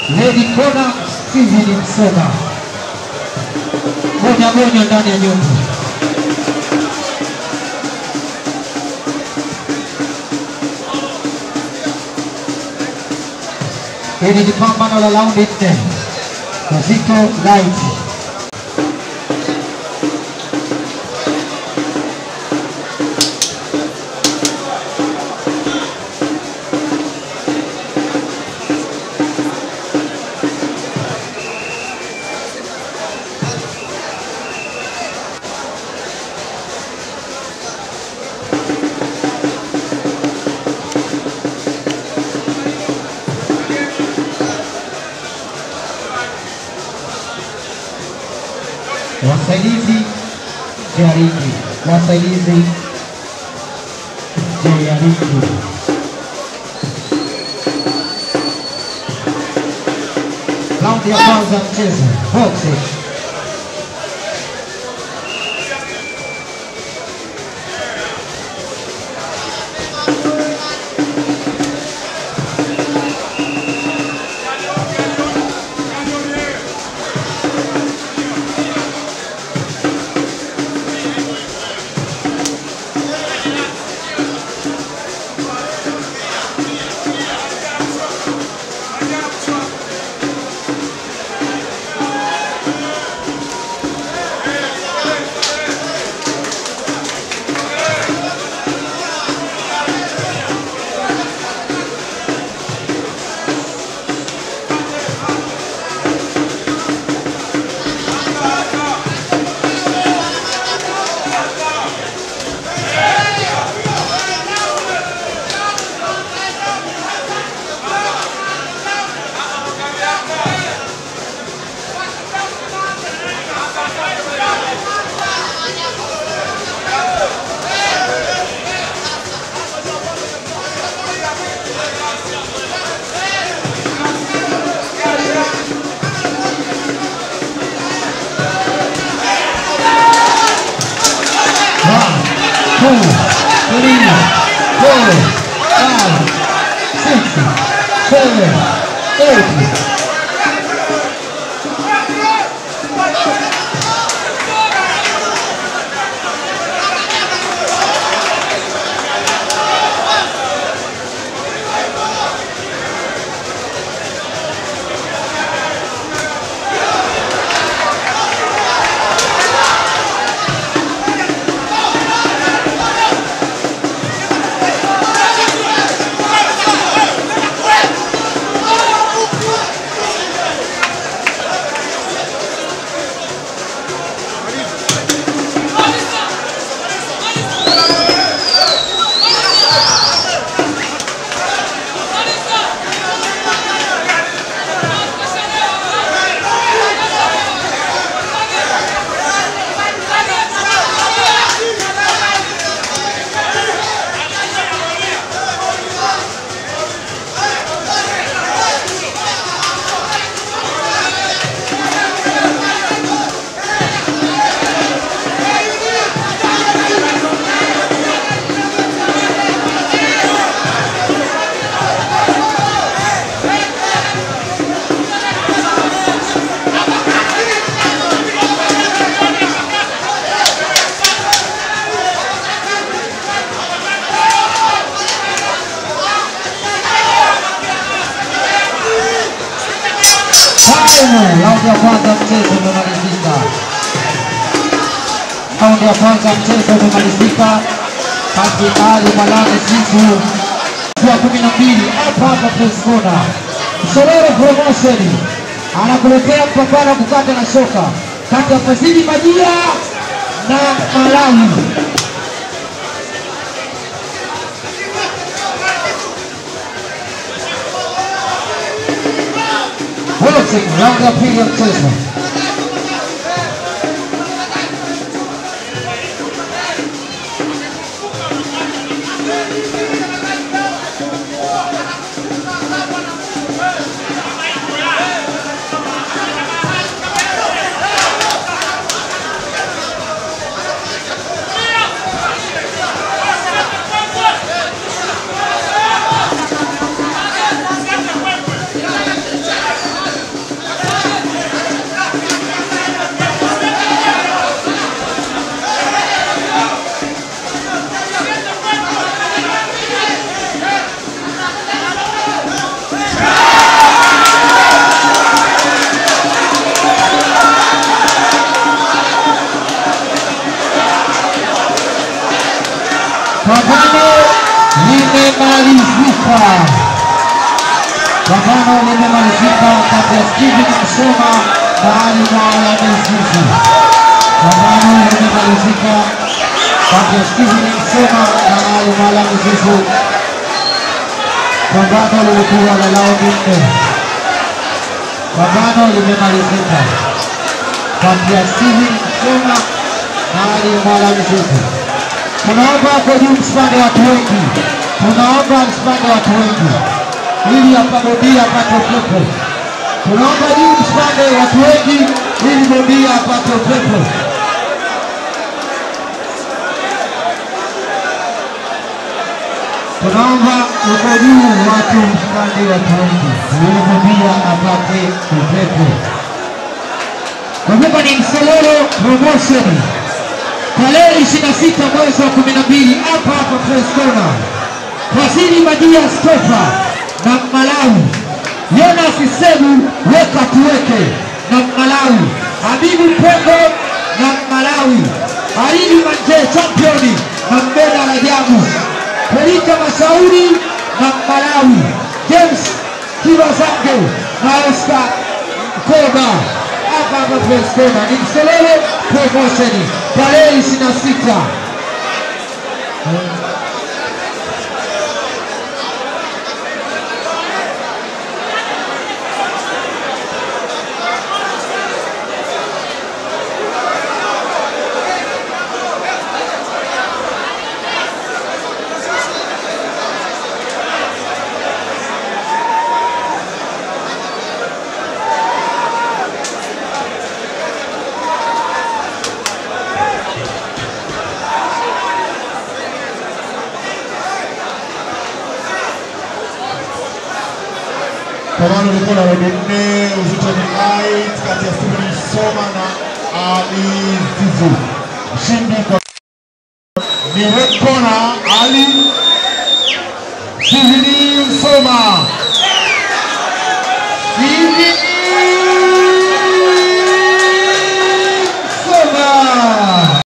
Lady Kona Steven Msoma. Gonya gonya ndani ya nyumba. Hili ni pambano la raundi nne. Wazito Light. wasaidizi jariki, wasaidizi jariki. Raundi ya kwanza mchezo boxing. One, two, three, four, five, six, seven, eight. Time, raundi ya kwanza mchezo umemalizika. Raundi ya kwanza mchezo umemalizika kati ya Ali Malane Sifu kwa kumi na mbili hapa hapa Press Corner. Msororo Promotion anakuletea mpambano wa kukata na shoka kati ya Fazili Majia na Malawi. Boxing raundi ya pili ya mchezo. Pambano limemalizika kati ya Steven Msoma na Ali Mwala Mzizi. Pambano limemalizika kati ya Steven Msoma na Ali Mwala Mzizi. Pambano lilikuwa la raundi nne. Pambano limemalizika kati ya Steven Msoma na Ali Mwala Mzizi. Tunaomba kwa juu msipande watu wengi, tunaomba msipande watu wengi ili hapa bondia apate upepo. Tunaomba juu msipande watu wengi ili bondia apate upepo. Tunaomba uko juu watu msipande watu wengi ili bondia apate upepo. Kumbuka ni Msololo Promotion tarehe 26 mwezi wa 12 hapa hapa Press Corner. Wasili Madia Stopa na Malawi, Jonas Sebu weka tuweke na Malawi, Habibu Pengo na Malawi, Alidi Manje championi na Mbeda Rajabu, Pelika Mashauri na Malawi, James Kibazange na Oscar Koba hapa hapa Press Corner. Ni Mselele Promotion tarehe 26 Pambano lilikuwa na raundi nne, uzito ni light kati ya Steven Msoma na Ali Zizu. Mshindi kwa ni red corner Ali Steven Msoma. Steven